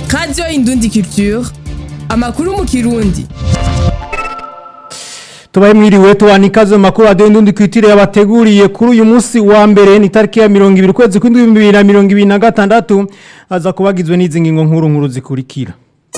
radiyo indundi culture amakuru mu kirundi tubaye mwiriwe tubana ikaze mu makuru radiyo indundi kwitire yabateguriye kuri uyu munsi wa mbere ni tariki ya mirongo ibiri ukwezi kw'indwi ibihumbi bibiri na mirongo ibiri na gatandatu aza kubagizwe n'izi ngingo nkuru nkuru zikurikira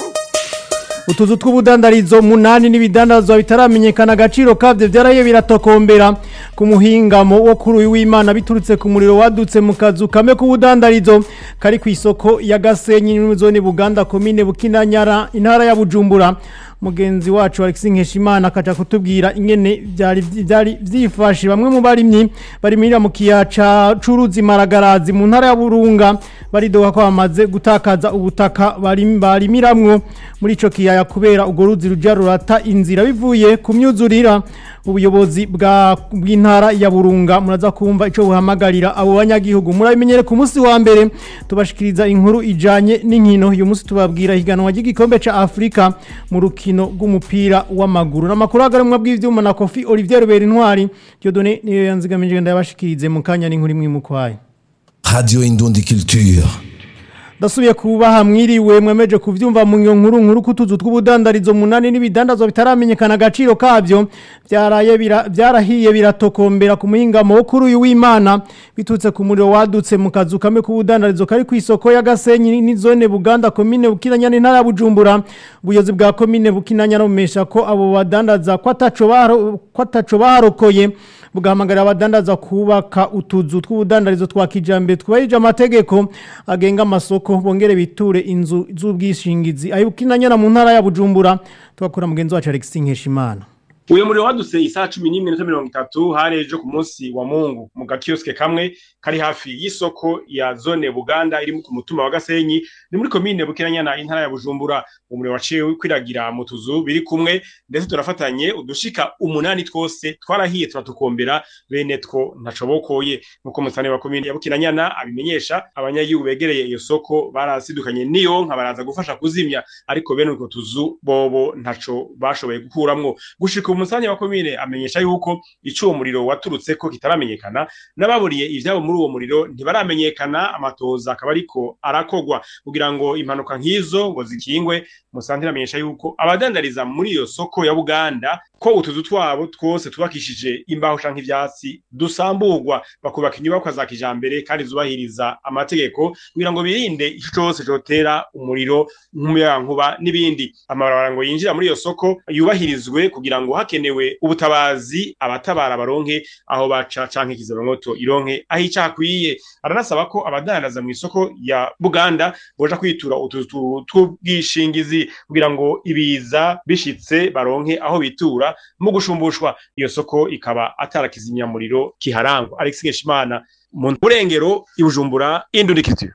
utuzu tw'ubudandarizo munani n'ibidandazwa bitaramenyekana agaciro kabyo byaraye biratokombera ku muhingamo wo kuri uyu w'imana biturutse ku muriro wadutse mu kazu kame k'ubudandarizo kari ku isoko ya gasenyi n'imizoni buganda komine bukinanyara intara ya bujumbura mugenzi wacu Alexis Nkeshimana akaja kutubwira ingene byari byari byifashe bamwe mu barimyi bari muri mu kiyaca curuzi maragarazi mu ntara ya Burunga baridoga ko bamaze gutakaza ubutaka bari barimiramwo muri ico kiyaya kubera ugo ruzi ruja rurata inzira bivuye ku myuzurira ubuyobozi bwa bw'intara ya Burunga muraza kumva ico buhamagarira abo banyagihugu murabimenyere ku munsi wa mbere tubashikiriza inkuru ijanye n'inkino uyu munsi tubabwira higanwa ry'igikombe ca Afrika mu rukino rw'umupira w'amaguru n'amakuru agarumwa bw'ivyuma na Kofi Olivier Rubera Intwari Dieudonné niyo yanzigamije ndabashikirize mu kanya n'inkuru imwe mukwaye Radio Indundi Culture. Dasubiye kubaha mwiriwe mwemeje kuvyumva mu nkuru nkuru kutuzu tw'ubudandarizo munani n'ibidandazwa bitaramenyekana agaciro kavyo byaraye bira, byarahiye biratokombera ku muhingamo wo kuri uyu w'Imana bitutse ku muriro wadutse mu kazu kame k'ubudandarizo kari ku isoko ya Gasenyi ni zone Buganda komine Bukinanya n'intara ya Bujumbura ubuyobozi bwa komine Bukinanya nomesha ko abo badandaza kwataco baro kwataco barokoye bugahamagarira abadandaza kubaka utuzu tw'ubudandarizo twa kijambere twubahirije amategeko agenga amasoko bongere biture inzu z'ubwishingizi ayibukinanyana mu ntara ya Bujumbura tugakora mugenzi wacu Alexis Nkeshimana uyu muriro wadutse isaha cumi n'imwe n'iminota mirongo itatu hari ejo ku munsi wa mungu mu gakiyosike kamwe kari hafi y'isoko ya zone buganda iri ku mutumba wa gasenyi ni muri komine bukinanyana intara ya bujumbura umuriro waciye kwiragira mu tuzu biri kumwe ndetse turafatanye udushika umunani twose twarahiye turatukombera bene two ntacobokoye nk'uko musane wa komine ya bukinanyana abimenyesha abanyagihugu begereye iyo soko barasidukanye niyo nka baraza gufasha kuzimya ariko bene utwo tuzu bobo ntaco bashoboye gukuramwo gushika umusanya wa komine amenyesha yuko ico uwo muriro waturutse ko kitaramenyekana n'ababuriye ivyabo muri uwo muriro ntibaramenyekana amatoza akaba ariko arakogwa kugira ngo impanuka nk'izo ngo zikingwe musantira amenyesha yuko abadandariza muri iyo soko ya Buganda ko utuzu twabo twose tubakishije imbaho canke ivyatsi dusamburwa bakubaka inyubakwa za kijambere kandi zubahiriza amategeko kugira ngo birinde ico cose cotera umuriro nk'umuyagankuba n'ibindi amabarabara ngo yinjira muri iyo soko yubahirizwe kugira ngo hakenewe ubutabazi abatabara baronke aho baca canke kizabamwoto ironke aho ica hakwiye aranasaba ko abadandaza mu isoko ya Buganda boja kwitura utuzu tw'ubwishingizi kugira ngo ibiza bishitse baronke aho bitura mu gushumbushwa iyo soko ikaba atarakizimyamuriro kiharangwa Alexis Ngeshimana mu burengero ibujumbura indundikitiro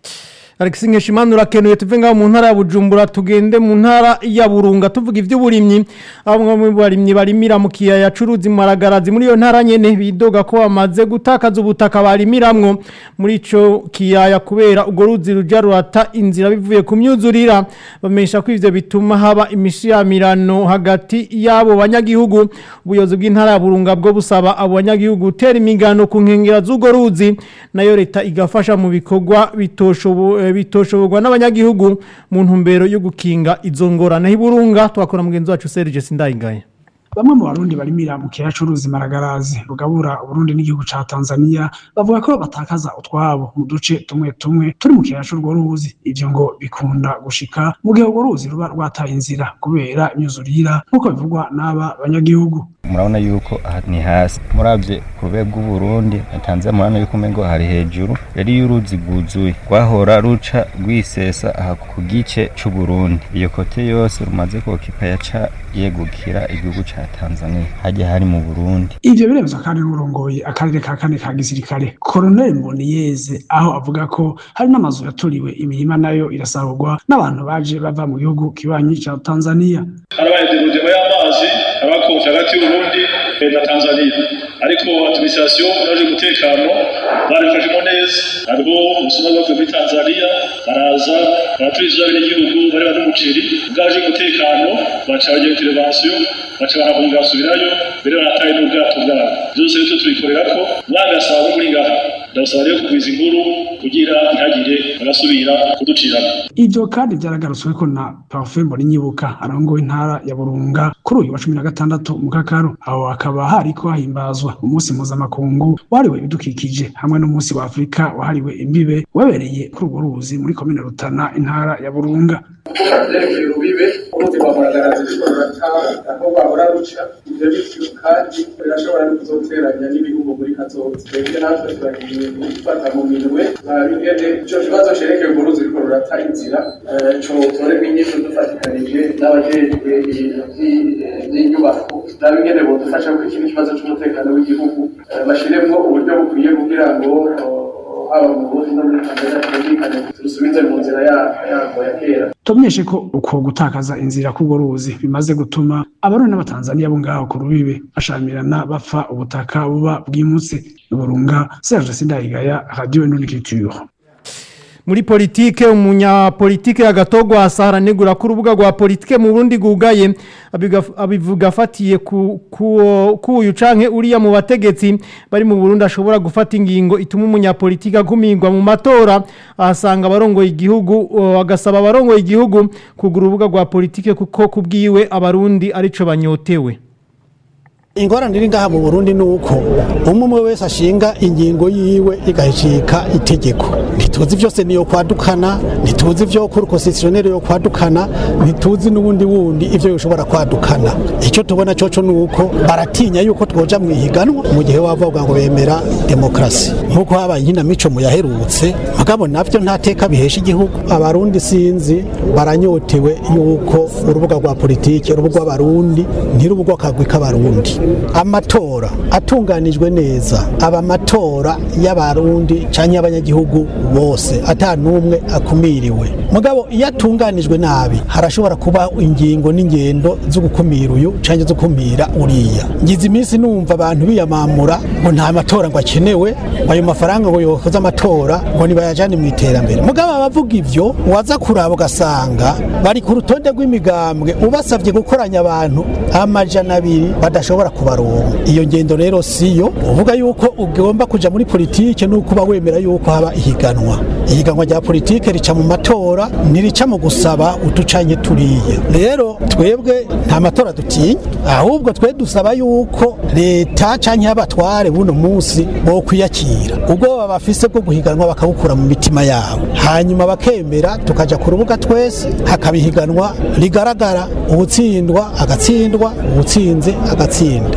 Alexis Nkeshimana urakenuye tuve ngaho mu ntara ya Bujumbura tugende mu ntara ya Burunga tuvuga ivy'uburimyi abamwe mu barimyi barimira mu kiyaya curuzi maragarazi muri iyo ntara nyene bidoga ko bamaze gutakaza ubutaka barimiramwo muri ico kiyaya kubera ugo ruzi ruja rurata inzira bivuye ku myuzurira bamesha ko ivyo bituma haba imishiyamirano hagati yabo banyagihugu ubuyobozi bw'intara ya Burunga bwo busaba abo banyagihugu gutera imigano ku nkengera z'ugo ruzi nayo leta igafasha mu bikorwa bitoshoboye bitoshoborwa n'abanyagihugu mu ntumbero yo gukinga izo ngorane hiburunga twakora mugenzi wacu Serge Sindayingaye bamwe mu barundi barimira mu kiyaya c'uruzi maragarazi rugabura uburundi n'igihugu ca tanzania bavuga ko batakaza utwabo mu duce tumwe tumwe turi mu kiyaya c'urwo ruzi ivyo ngo bikunda gushika mu gihe urwo ruzi ruba rwataye inzira kubera imyuzurira nk'uko bivugwa n'aba banyagihugu murabona yuko aha ni hasi muravye ku rwego rw'uburundi na tanzania murabona yuko umengo hari hejuru yari y'uruzi rwuzuye rwahora ruca rwisesa aha ku gice c'uburundi iyo kote yose rumaze kokipa yaca yegukira igihugu ca tanzania hajya hari mu burundi ivyo biremezwa kandi n'urongoye akarere ka kane ka gisirikare koroneli mboniyeze aho avuga ko hari n'amazu yaturiwe imirima nayo irasarurwa n'abantu baje bava mu gihugu kibanyi ca tanzania harabaye derugema y'amazi abakonje hagati y'uburundi na tanzania ariko administration naje umutekano barifashemo neza hariho ubusuma bwavuye muri tanzania baraza baraturiza abenegihugu bari bari umuceri bwaje umutekano baca bagira intervention baca barahunga basubirayo mbere barataye n'ubwato bwabo byose rero tubikorera ko mwagasaba muri ngaha ndabasaba rero kugwiza inkuru kugira ntihagire agasubira kuducirana ivyo kandi vyaragarutsweko na Parfait Mboninyibuka arongoye intara ya Burunga kuri uyu wa cumi na gatandatu mu Kakaro aho hakaba hariko hahimbazwa umunsi mpuzamakungu wahariwe ibidukikije hamwe n'umunsi wa Afurika wahariwe imbibe wabereye kuri urwo ruzi muri komine Rutana intara ya Burunga vyerekeye urubibe uruzi rwa muragarazi rushobora rurata aho rwahora ruca ivyo bityo kandi birashobora no kuzoteranya n'ibihugu muri kazoza twebwe natwe turagiye gufata mu minwe bingene ico kibazo cerekeye urwo ruzi ruriko rurata inzira cotorerwa inyishu dufatikanije n'abajejwe ibintu vy'inyubako nabingene bodufasha kuri kino kibazo c'umutekano w'igihugu bashiremwo uburyo bukwiye kugira ngo haba mu Burundi no muri Tanzania twumvikane turusubize mu nzira yarwo ya kera tumenyeshe ko uko gutakaza inzira k'urwo ruzi bimaze gutuma abarundi n'abatanzaniya bo ngaho ku rubibe bashamirana bapfa ubutaka buba bwimutse burunga Serge Sindayigaya Radio Nunikiture muri politike umunyapolitike agatogwa asahara negura ku rubuga rwa politike mu Burundi gugaye abivuga afatiye ku uyu canke uriya mu bategetsi bari mu Burundi ashobora gufata ingingo ituma umunyapolitike akumigwa mu matora ahasanga abarongoye igihugu agasaba abarongoye igihugu kugura urubuga rwa politike kuko kubwiwe abarundi arico banyotewe ingorane iri ngaha mu burundi ni uko umwe umwe wese ashinga ingingo yiwe igahicika itegeko ntituzi byose niyo kwadukana ntituzi ibyo kuri konsesiyoneri yo kwadukana ntituzi n'ubundi wundi ibyo bishobora kwadukana icyo tubona cyoco ni uko baratinya yuko twoja mu ihiganwa mu gihe wavuga ngo bemera demokarasi nk'uko habaye inkinamico mu yaherutse mugabo nabyo nta teka bihesha igihugu abarundi sinzi baranyotewe yuko urubuga rwa politiki urubuga rw'abarundi ntirubuga akagwi k'abarundi amatora atunganijwe neza aba amatora y'abarundi cyangwa y'abanyagihugu bose ata n'umwe akumiriwe mugabo iyo atunganijwe nabi harashobora kuba ingingo n'ingendo zo gukumira uyu cyangwa zo gukumira uriya ngize iminsi numva abantu biyamamura ngo nta matora ngo akenewe ngo ayo mafaranga ngo yokoze amatora ngo nibayajane mu iterambere mugabo abavuga ivyo waza kuraba ugasanga bari ku rutonde rw'imigambwe ubasabye gukoranya abantu amajana abiri badashobora kubaronka iyo ngendo rero siyo uvuga yuko ugomba kuja muri politike nuko uba wemera yuko haba ihiganwa ihiganwa rya politike rica mu matora ntirica mu gusaba uducanye turiya rero twebwe nta matora dutinya ahubwo twe dusaba yuko leta canke abatware buno munsi bo kwiyakira ubwo bafise bwo guhiganwa bakabukura mu mitima yabo hanyuma bakemera tukaja ku rubuga twese hakabihiganwa rigaragara ubutsindwa agatsindwa ubutsinze agatsinda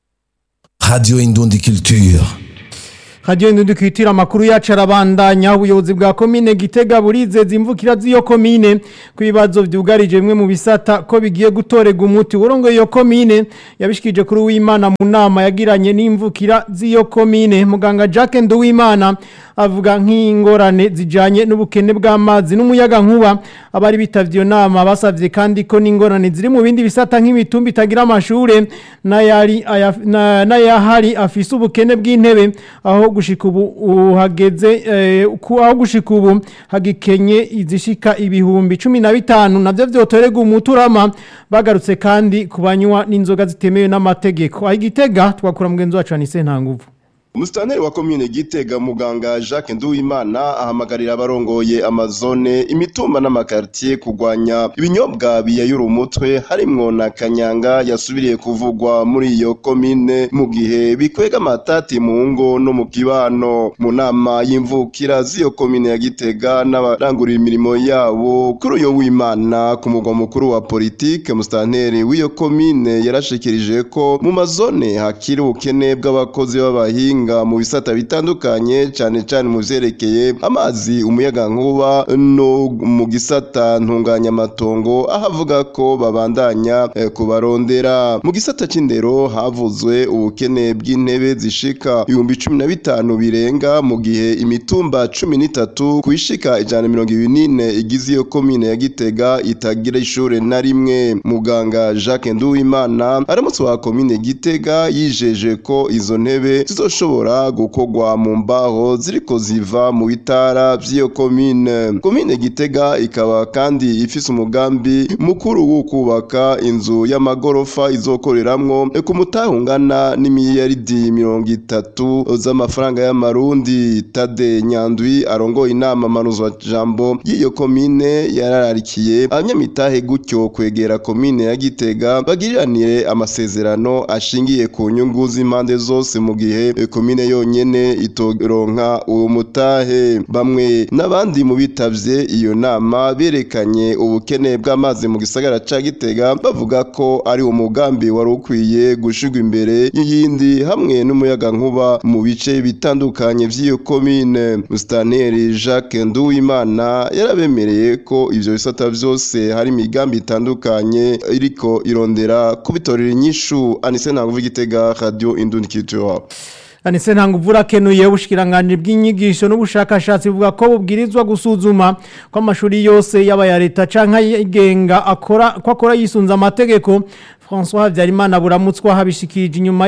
Radio Indundi Culture. Radio Indundi Culture amakuru yacu arabandanya ubuyobozi bwa komine Gitega burizeza imvukira z'iyo komine ku bibazo byugarije bimwe mu bisata ko bigiye gutorega umuti urongoye iyo komine yabishikije kuri w'Imana mu nama yagiranye n'imvukira z'iyo komine muganga Jacques Nduwimana avuga nk'ingorane zijanye n'ubukene bw'amazi n'umuyaga nkuba abari bitavye iyo nama basavye kandi ko n'ingorane ziri mu bindi bisata nk'imitumba itagira amashure n'ayari n'ayahari afise ubukene bw'intebe aho gushika ubu uhageze aho gushika ubu hagikenye izishika ibihumbi cumi na bitanu navyo vyotorega umuturama bagarutse kandi kubanywa n'inzoga zitemewe n'amategeko aho igitega twakura mugenzi wacu anise nta nguvu Umustaneri wa komine Gitega muganga Jacques Nduwimana ahamagarira abarongoye amazone imitumba n'amakartier kugwanya ibinyobwa biyayura umutwe harimwo na kanyanga yasubiriye kuvugwa muri iyo komine mu gihe bikwega amatati mu ngo no mu kibano mu nama y'imvukira z'iyo komine ya Gitega n'abarangurira imirimo yabo kuri uyo w'Imana ku mugwa mukuru wa politike umustaneri w'iyo komine yarashikirije ko mu mazone hakiri ubukene bw'abakozi b'abahinga mu bisata bitandukanye cyane cyane mu vyerekeye amazi umuyaga nkuba no mu gisata ntunganyamatongo aho avuga ko babandanya eh, kubarondera mu gisata c'indero havuzwe ubukene bw'intebe zishika ibihumbi cumi na bitanu birenga mu gihe imitumba cumi n'itatu kwishika ijana na mirongo ibiri n'ine igize iyo komine ya gitega itagira ishure na rimwe muganga jacques nduwimana aramutse wa komine gitega yijeje ko izo ntebe zizoshobora zishobora gukorwa mu mbaho ziriko ziva mu bitara vy'iyo komine komine gitega ikaba kandi ifise umugambi mukuru wo kubaka inzu y'amagorofa izokoreramwo ku mutahungana n'imiliyaridi mirongo itatu z'amafaranga y'amarundi tade nyandwi arongoye inama manuzwa jambo y'iyo komine yarararikiye abanyamitahe gutyo kwegera komine ya gitega bagiriranire amasezerano ashingiye ku nyungu z'impande zose mu gihe komine yonyene itoronka uwo mutahe bamwe n'abandi mu bitavye iyo nama berekanye ubukene bw'amazi mu gisagara ca gitega bavuga ko ari umugambi wari ukwiye gushirwa imbere y'iyindi hamwe n'umuyaga nkuba mu bice bitandukanye vy'iyo komine Mustaneri Jacques Nduwimana yarabemereye ko ivyo bisata vyose hari imigambi itandukanye iriko irondera kubitorera inyishu Anise Ntanguvu Gitega Radio Indundi Culture Anise ntanguvura kenuye ubushikiranganje bw'inyigisho n'ubushakashatsi buvuga ko bubwirizwa gusuzuma ko amashuri yose yaba ya leta canke yigenga akora ko akora yisunza amategeko François Habyarimana buramutswa habishikije inyuma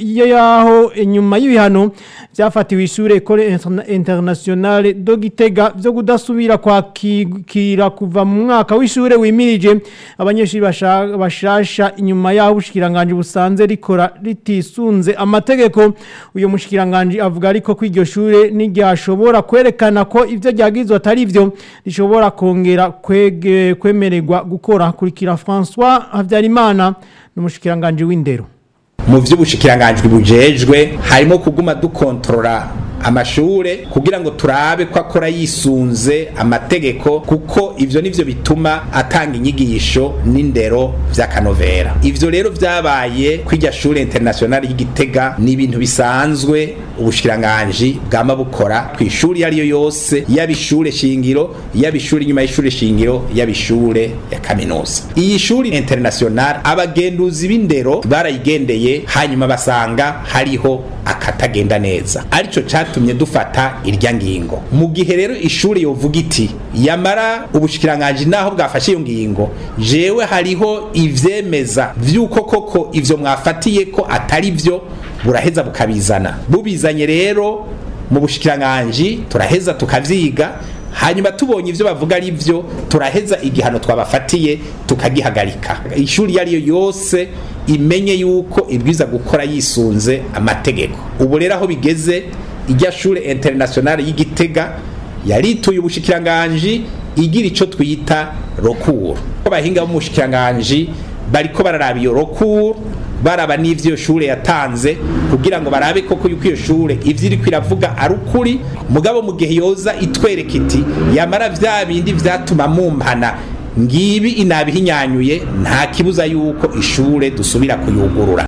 yaho inyuma y'ibihano byafatiwe ishure Ecole Internationale do Gitega byo kudasubira kwakira kuva mu mwaka w'ishure wimirije abanyeshuri bashasha inyuma yaho ubushikiranganje busanze rikora ritisunze amategeko uyo mushikiranganje avuga ariko ko iryo shure n'iryashobora kwerekana ko ivyo ryagizwe atari byo rishobora kongera kwege kwemererwa gukora kurikira François Habyarimana n'umushikiranganje w'indero mu vy'ubushikiranganje bujejwe harimo kuguma dukontrola amashure kugira ngo turabe ko akora yisunze amategeko kuko ivyo nivyo bituma atanga inyigisho n'indero vy'akanovera ivyo rero vyabaye kw'irya shure internationale y'igitega ni ibintu bisanzwe ubushikiranganji bwama bukora kw'ishuri iyo ariyo yose yaba ishure shingiro yaba ishure inyuma y'ishure shingiro yaba ishure ya kaminuza iyi shuri internationale abagenduzi b'indero barayigendeye hanyuma basanga hariho akatagenda neza arico catumye dufata irya ngingo mu gihe rero ishuri yovuga iti yamara ubushikiranganje naho bwafashe iyo ngingo jewe hariho ivyemeza vy'uko koko ivyo mwafatiye ko atari vyo buraheza bukabizana bubizanye rero mu bushikiranganje turaheza tukavyiga hanyuma tubonye ivyo bavuga ari vyo turaheza igihano twabafatiye tukagihagarika ishuri yariyo yose imenye yuko ibwiza gukora yisunze amategeko ubu rero aho bigeze irya shure internationale y'igitega yarituye ubushikiranganji igira ico twita rokuru abahinga b'umushikiranganji bariko bararaba iyo rokuru baraba n'ivyo iyo shure yatanze kugira ngo barabe koko yuko iyo shure ivyo iriko iravuga ari ukuri mugabo mu gihe yoza itwereka iti yamara vya bindi vyatuma mumpana ngibi inabihinyanyuye nta kibuza yuko ishure dusubira kuyugurura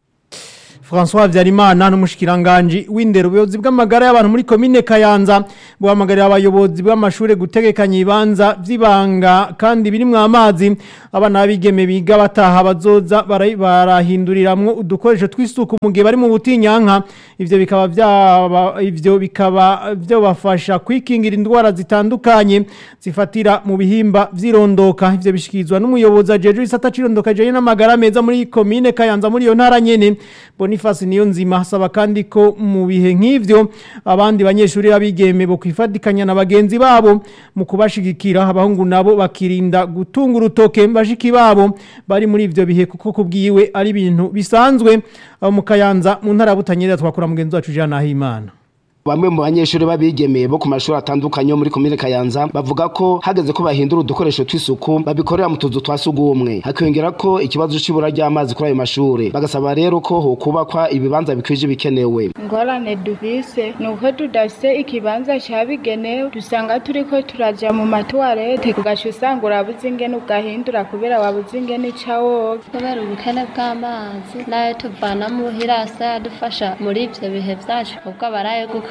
François Habyarimana n'umushikiranganje w'indero ubuyobozi bw'amagara y'abantu muri komine Kayanza buhamagarira abayobozi bw'amashure gutegekanya ibanza vy'ibanga kandi birimwo amazi abana bigeme biga bataha bazoza barahinduriramwo udukoresho tw'isuku mu gihe bari mu butinyanka ivyo bikaba byaba ivyo bikaba byo bafasha kwikingira indwara zitandukanye zifatira mu bihimba vyirondoka ivyo bishikirizwa n'umuyobozi ajeje isata cirondoka je n'amagara meza muri komine Kayanza muri iyo ntara nyene Boniface niyo nzima hasaba kandi ko mu bihe nk'ivyo abandi banyeshuri babigeme bo kwifatikanya na bagenzi babo mu kubashigikira abahungu nabo bakirinda gutunga urutoke bashiki babo bari muri ivyo bihe kuko kubwiwe ari ibintu bisanzwe abo mu Kayanza mu ntara butanyerera twakora mugenzi wacu Jean Nahimana Bamwe mu banyeshuri babigemeye bo ku mashuri atandukanye yo muri komine Kayanza bavuga ko hageze ko bahindura udukoresho tw'isuku babikorera mu tuzu twa sugumwe hakiyongera ko ikibazo c'ibura ry'amazi kuri ayo mashuri bagasaba rero ko hokubakwa ibibanza bikwije bikenewe ingorane dufise ni uko tudafise ikibanza cabigenewe dusanga turiko turaja mu matuwarete ugaca usanga urabuze ingene ugahindura kubera wabuze ingene ica woga kubera ubukene bw'amazi nayo tuvana muhira asa yadufasha muri ivyo bihe vyacu ubwo abaraye guka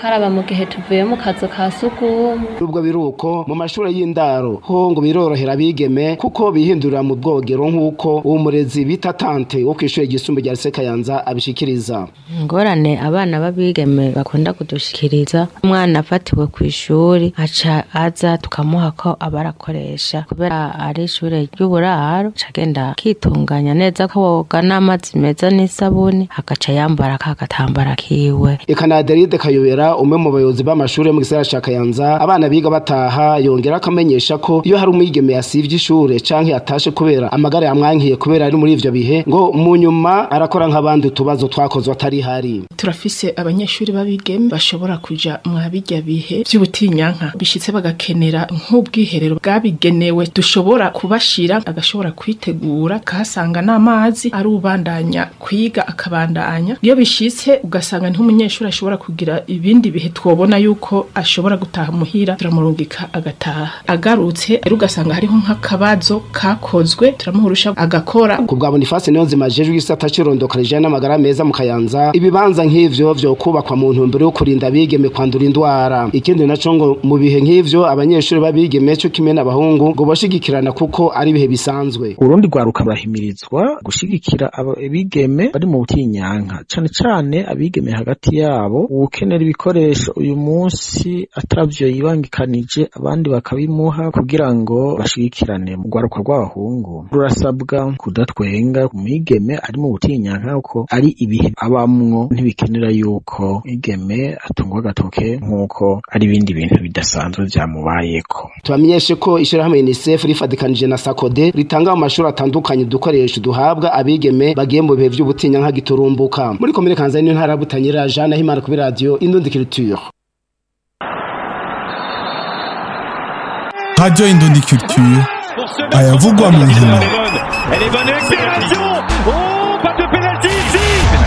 gukaraba mu gihe tuvuye mu kazu ka sugumwe nubwo biruko mu mashuri y'indaro ho ngo birorohera abigeme kuko bihindurira mu bwogero nk'uko uwo murezi bita tante wo kw'ishure ryisumbuye rya Sekayanza abishikiriza ingorane abana b'abigeme bakunda kudushikiriza umwana afatiwe ku ishuri aca aza tukamuha ko aba arakoresha kubera ari ishure ry'uburaro aca agenda akitunganya neza ko woga n'amazi meza n'isabuni agaca yambara ka gatambara kiwe eka na Adelide Kayobera umwe mu bayobozi b'amashuri yo mu gisagara ca Kayanza abana biga bataha yongera akamenyesha ko iyo hari umwigeme yasivye ishure canke yatashe kubera amagara yamwankiye kubera ari muri ivyo bihe ngo mu nyuma arakora nk'abandi utubazo twakozwe atari hari turafise abanyeshuri b'abigeme bashobora kuja mwa bijya bihe vy'ubutinyanka bishitse bagakenera nk'ubwiherero bwabigenewe dushobora kubashira agashobora kwitegura akahasanga n'amazi ari ubandanya kwiga akabandanya iyo bishitse ugasanga niho umunyeshuri ashobora kugira ibindi bihe twobona yuko ashobora gutaha muhira turamurungika agataha agarutse rero ugasanga hariho nk'akabazo kakozwe turamuhurusha agakora ku bwa Boniface niyo nzima jejwe igisata cirondokareje n'amagara meza mu Kayanza ibibanza nk'ivyo vyo kubakwa mu ntumbero yo kurinda abigeme kwandura indwara ikindi naco ngo mu bihe nk'ivyo abanyeshuri b'abigeme cyo kimwe n'abahungu ngo bashigikirana kuko ari ibihe bisanzwe urundi rwaruka barahimirizwa gushigikira abigeme bari mu butinyanka cane cane abigeme hagati yabo ukenera ibikoresho uyu munsi atavyo yibangikanije abandi bakabimuha kugira ngo bashigikirane mu rwaruka rw'abahungu rurasabwa kudatwenga umwigeme ari mu butinyanka kuko ari ibihe abamwo ntibikenera yuko igeme atungwa agatoke nk'uko ari ibindi bintu bidasanzwe vyamubayeko tubamenyeshe ko ishirahamwe UNICEF rifadikanije na SACODE ritanga mu mashuri atandukanye udukoresho duhabwa abigeme bagiye mu bihe vy'ubutinyanka giturumbuka muri komine Kanzani ntara butanyira Jean Himana kuri radio Indundi Culture Radio Indundi Culture ayavugwa mu nkino Elle est bonne accélération Oh, pas de pénalty ici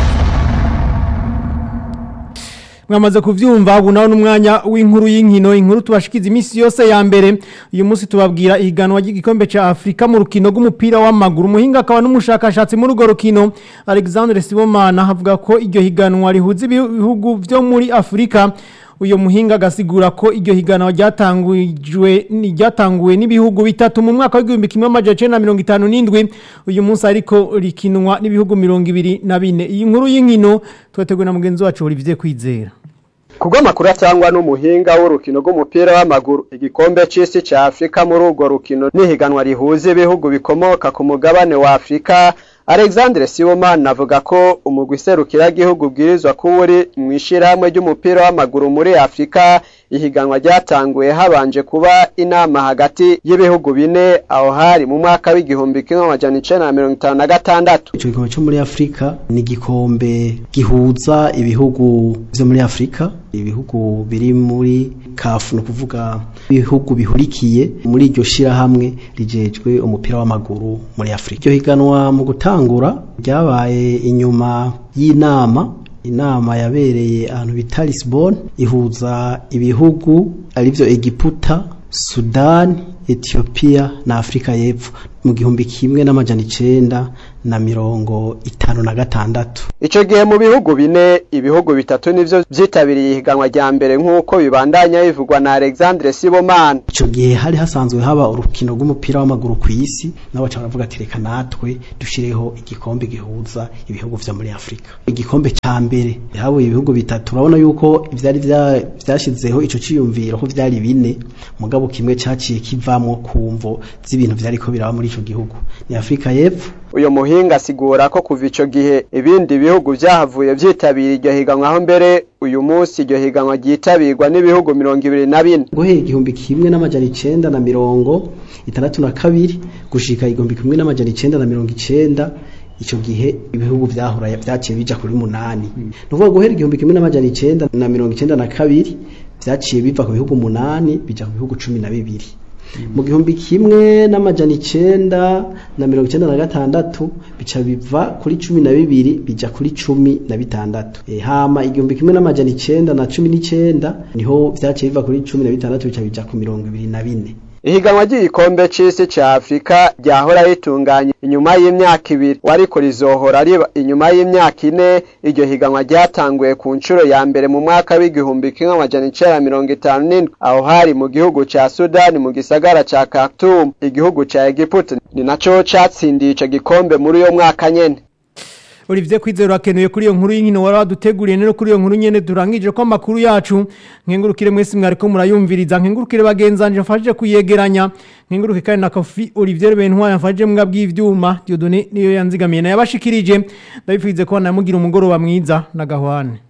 mwamaze kuvyumva ubu naho n'umwanya w'inkuru y'inkino inkuru tubashikiza iminsi yose ya mbere uyu munsi tubabwira ihiganwa ry'igikombe ca Afrika mu rukino rw'umupira w'amaguru umuhinga akaba n'umushakashatsi muri urwo rukino Alexandre Sibomana avuga ko iryo higanwa rihuza ibihugu vyo muri Afrika uyo muhinga agasigura ko iryo higanwa ryatangujwe ryatanguwe n'ibihugu bitatu mu mwaka w'igihumbi kimwe amajana icenda na mirongo itanu n'indwi uyu munsi ariko rikinwa n'ibihugu mirongo ibiri na bine iyi nkuru y'inkino twateguwe na mugenzi wacu Olivier Kwizera kubwo amakuru atangwa n'umuhinga w'urukino rw'umupira w'amaguru igikombe c'isi ca Afrika muri urwo rukino n'ihiganwa rihuza ibihugu bikomoka ku mugabane wa Afrika Alexandre Sibomana avuga ko umugwi serukiragihugu bwirizwa kuba uri mu ishirahamwe ry'umupira w'amaguru muri Afrika ihiganwa ryatanguye habanje kuba inama hagati y'ibihugu bine aho hari mu mwaka w'igihumbi kimwe amajana icenda na mirongo itanu na gatandatu ico gikombe co muri Afrika ni igikombe gihuza ibihugu vyo muri Afrika ibihugu biri muri kafu no kuvuga ibihugu bihurikiye muri iryo shirahamwe rijejwe umupira w'amaguru muri Afrika iryo higanwa mu gutangura ryabaye inyuma y'inama inama yabereye ahantu bita Lisbon ihuza ibihugu arivyo Egiputa Sudan Ethiopia na Afrika y'Epfo mu gihumbi kimwe n'amajana icenda na mirongo itanu na gatandatu ico gihe mu bihugu bine ibihugu bitatu nivyo vyitabiriye ihiganwa rya mbere nk'uko bibandanya bivugwa na Alexandre Sibomana ico gihe hari hasanzwe haba urukino rw'umupira w'amaguru ku isi nabo baca baravuga ati reka natwe dushireho igikombe gihuza ibihugu vyo muri Afrika igikombe ca mbere habuye ibihugu bitatu urabona yuko ivyari vyashizeho ico ciyumviro ko vyari bine mugabo kimwe caciye kivamwo kumvo z'ibintu vyariko biraba muri ico gihugu ni Afrika y'Epfo uyo muhinga asigura ko kuva ico gihe ibindi bihugu vyahavuye vyitabira iryo higanwa aho mbere uyu munsi iryo higanwa ryitabirwa n'ibihugu mirongo ibiri na bine guhera igihumbi kimwe n'amajana icenda na mirongo itandatu na kabiri gushika igihumbi kimwe n'amajana icenda na mirongo icenda ico gihe ibihugu vyahora vyaciye bija kuri munani mm. nuvuga guhera igihumbi kimwe n'amajana icenda na mirongo icenda na kabiri vyaciye biva ku bihugu munani bija ku bihugu cumi na bibiri mu gihumbi kimwe n'amajana icenda na mirongo icenda na gatandatu bica biva kuri cumi na bibiri bija kuri cumi na bitandatu e, hama igihumbi kimwe n'amajana icenda na cumi n'icenda niho vyaciye biva kuri cumi na bitandatu bica bija ku mirongo ibiri na bine ihiganwa ry'igikombe c'isi ca Afrika ryahora ritunganye inyuma y'imyaka ibiri wariko rizohora riba inyuma y'imyaka ine iryo higanwa ryatanguye ku nshuro ya mbere mu mwaka w'igihumbi kimwe amajana icenda mirongo itanu n'indwi aho hari mu gihugu ca Sudani mu gisagara ca Khartoum igihugu ca Egiputa ni naco catsindiye ico gikombe muri uyo mwaka nyene Olivier Kwizero akenuye kuri iyo nkuru y'inkino wari waduteguriye nero kuri iyo nkuru nyene durangije ko amakuru yacu nkengurukire mwese mwariko murayumviriza nkengurukire bagenzanje mfashije kuyegeranya nkenguruke kandi na Kofi Olivier Bentwari mfashije mbwa bw'ivyuma Dieudonné niyo yanzigamiye na yabashikirije ndabifize ko namugira umugoroba mwiza na gahwane